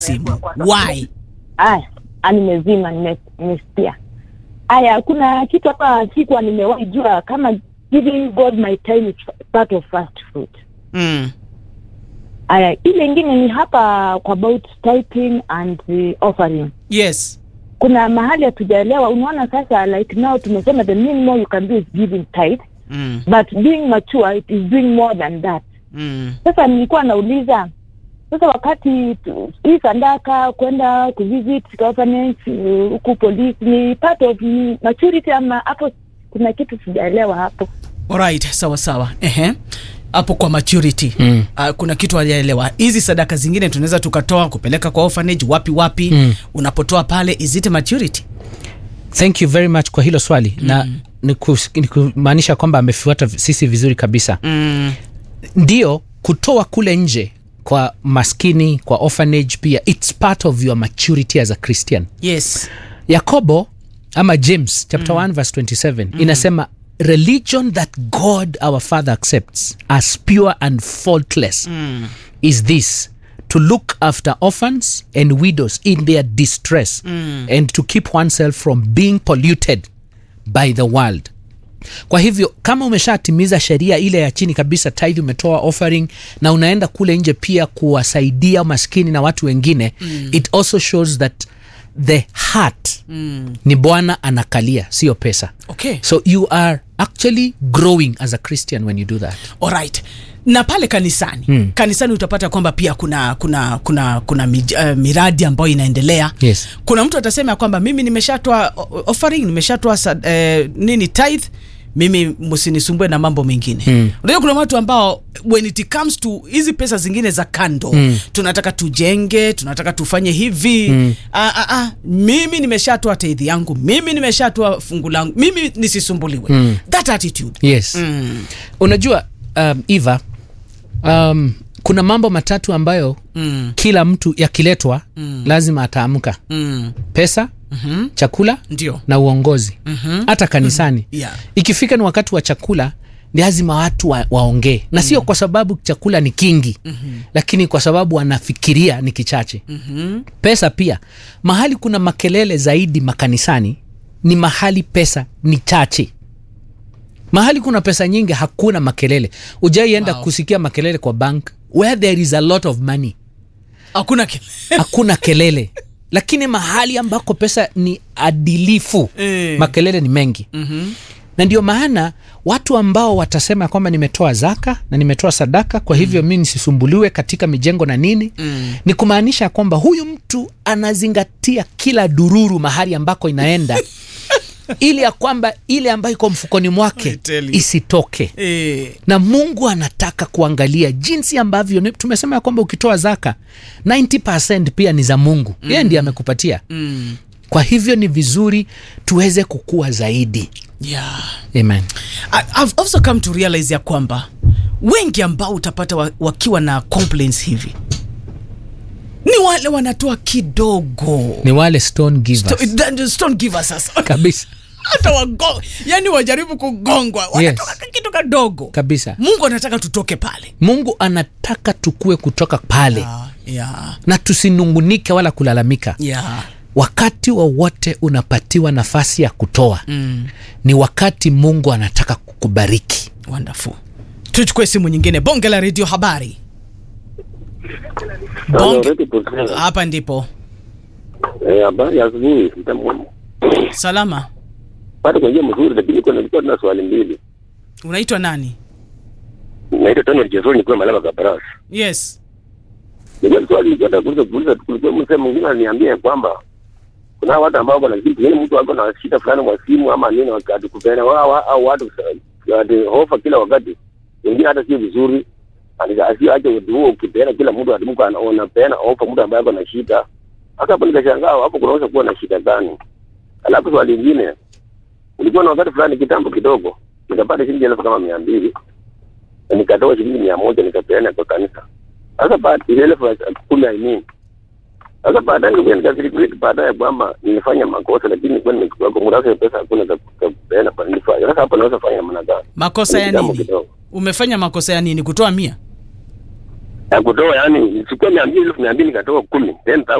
simu why Aya, ah, nimezima nime- nimesikia. Aya, kuna kitu hapa sikuwa nimewahi jua kama giving God my time is part of fast food. mm. Aya, ile ingine ni hapa kwa about tithing and uh, offering. yes Kuna mahali hatujaelewa. Unaona sasa, like now tumesema the minimum you can do is giving tithe, mm. but being mature it is doing more than that. Mm. Sasa nilikuwa nauliza sasa, wakati tu- hii sandaka kwenda kuvisit orphanage uh, huku polisi ni part of ni maturity ama hapo kuna kitu sijaelewa hapo. Alright, sawa sawa. Ehe. Hapo kwa maturity Mm. uh, kuna kitu hajaelewa. Hizi sadaka zingine tunaweza tukatoa kupeleka kwa orphanage wapi wapi. Mm. Unapotoa pale is it maturity? thank you very much kwa hilo swali mm. na ni kus- ni kumaanisha kwamba amefuata sisi vizuri kabisa Mm. ndio kutoa kule nje kwa maskini kwa orphanage pia its part of your maturity as a christian Yes. yakobo ama james chapter 1 verse 27 inasema religion that god our father accepts as pure and faultless Mm. is this to look after orphans and widows in their distress and to keep oneself from being polluted by the world kwa hivyo kama umeshatimiza sheria ile ya chini kabisa tithe umetoa offering na unaenda kule nje pia kuwasaidia maskini na watu wengine mm. it also shows that the heart mm. ni bwana anakalia sio pesa Okay. so you are actually growing as a christian when you do that Alright. Na pale kanisani mm. kanisani utapata kwamba pia kuna kuna kuna kuna mij, uh, miradi ambayo inaendelea Yes. kuna mtu atasema ya kwamba mimi nimeshatoa o- offering nimeshatoa sad- eh, nini tithe mimi msinisumbue na mambo mengine mm. unajua kuna watu ambao when it comes to hizi pesa zingine za kando mm. tunataka tujenge tunataka tufanye hivi mm. ah, ah, ah, mimi nimeshatoa tithe yangu mimi nimeshatoa fungu langu mimi nisisumbuliwe mm. that attitude yes mm. unajua um, eva um, kuna mambo matatu ambayo Mm. kila mtu yakiletwa mm. lazima ataamka Mm. pesa mm-hmm. chakula ndio na uongozi mm-hmm. hata kanisani Mhm. Yeah. ikifika ni wakati wa chakula ni lazima watu wa, waongee na sio kwa sababu chakula ni kingi mm-hmm. lakini kwa sababu wanafikiria ni kichache mm-hmm. pesa pia mahali kuna makelele zaidi makanisani ni mahali pesa ni chache mahali kuna pesa nyingi hakuna makelele ujaienda Wow. kusikia makelele kwa bank where there is a lot of money hakuna kile hakuna kelele lakini mahali ambako pesa ni adilifu Eh. makelele ni mengi Mhm. na ndio maana watu ambao watasema kwamba nimetoa zaka na nimetoa sadaka kwa hivyo mi nisisumbuliwe katika mijengo na nini Mm. ni kumaanisha kwamba huyu mtu anazingatia kila dururu mahali ambako inaenda ili ya kwamba ile ambayo iko mfukoni I mwake tell you. isitoke Eh, na mungu anataka kuangalia jinsi ambavyo ni- tumesema ya kwamba ukitoa zaka 90 pia ni za mungu mm. yeye ndiye amekupatia mm. kwa hivyo ni vizuri tuweze kukua zaidi yeah. amen I- I've also come to realize ya kwamba wengi ambao utapata wa, wakiwa na complaints hivi ni wale wanatoa kidogo ni wale stone givers Sto- that- stone givers sasa kabisa hata wago yani wajaribu kugongwa wanatoka yes. kitu kadogo kabisa mungu anataka tutoke pale mungu anataka tukue kutoka pale yeah, yeah, na tusinungunike wala kulalamika yeah. wakati wowote unapatiwa nafasi ya kutoa Mm, ni wakati mungu anataka kukubariki wonderful tuchukue simu nyingine bonge la redio habari Halo, bonge Reti Kusema. hapa ndipo Eh, habari ya asubuhi. Mtamu- salama Pata kwa njia mzuri lakini kuna nilikuwa na swali mbili. unaitwa nani Naitwa Tano Jesoni nikiwa Malaba Kabarasi. yes Nilikuwa swali nilikuwa nataka kuuliza kuuliza kulikuwa msemo mwingine aliniambia kwamba kuna watu ambao wana kitu yani mtu ako na shida fulani kwa simu ama nini wakati kupenda wao au watu ati hofa kila wakati. Wengine hata sio vizuri. Alija asio aje huo ukipeana kila mtu atimuka anaona peana hofa mtu ambaye ako na shida. Hata hapo nikashangaa hapo kunaweza kuwa na shida gani? Alafu swali lingine ulikuwa na wakati fulani kitambo kidogo nikapata shilingi elfu kama mia mbili na nikatoa shilingi mia moja nikapeana kwa kanisa. Sasa baada ile elfu ya kumi I mean. Sasa baadaye nilikuja nikasirikiriki baadaye kwamba nilifanya makosa lakini nilikuwa nimechukua kwa muda wake pesa hakuna za za kupeana kwa nilifanya. Sasa hapo naweza fanya namna gani? makosa ya Kitambo nini kidogo. umefanya makosa ya nini kutoa mia ya kutoa yani, chukua mia mbili elfu mia mbili nikatoa kumi ten